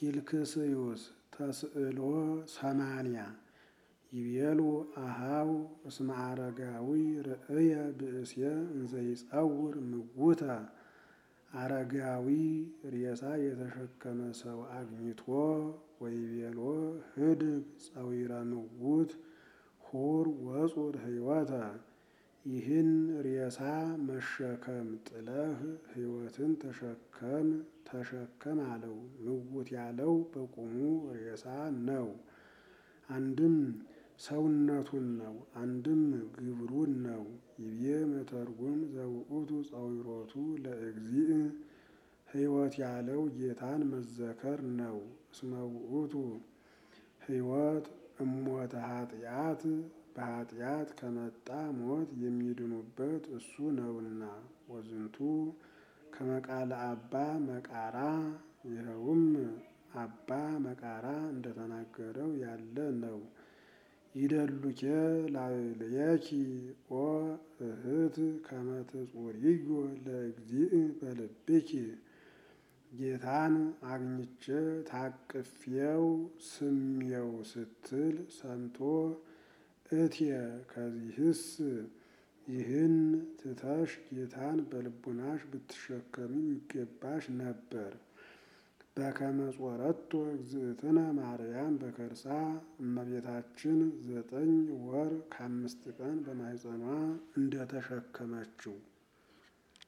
ኪልክስዩስ ተስእሎ ሰማንያ ይቤሉ አሃው እስመ አረጋዊ ርእየ ብእስየ እንዘይጸውር ምውተ አረጋዊ ሬሳ የተሸከመ ሰው አግኝቶ ወይቤሎ ህድግ ጸዊረ ምውት ሁር ወጹር ህይወተ ይህን ሬሳ መሸከም ጥለህ ህይወትን ተሸከም ተሸከም አለው። ምውት ያለው በቁሙ ሬሳ ነው። አንድም ሰውነቱን ነው፣ አንድም ግብሩን ነው። ይቤ መተርጉም ዘውእቱ ጸዊሮቱ ለእግዚእ ህይወት ያለው ጌታን መዘከር ነው። እስመ ውእቱ ህይወት እሞተ ኃጢአት በኃጢአት ከመጣ ሞት የሚድኑበት እሱ ነውና። ወዝንቱ ከመቃለ አባ መቃራ ይኸውም አባ መቃራ እንደተናገረው ያለ ነው። ይደሉኬ ላዕሌኪ ኦ እህት ከመ ትጹርዮ ለእግዚእ በልብኪ ጌታን አግኝቼ ታቅፌው ስሜው ስትል ሰምቶ እትየ ከዚህስ ይህን ትተሽ ጌታን በልቡናሽ ብትሸከሚው ይገባሽ ነበር። በከመ ጾረቶ እግዝእትነ ማርያም በከርሳ እመቤታችን ዘጠኝ ወር ከአምስት ቀን በማኅፀኗ እንደተሸከመችው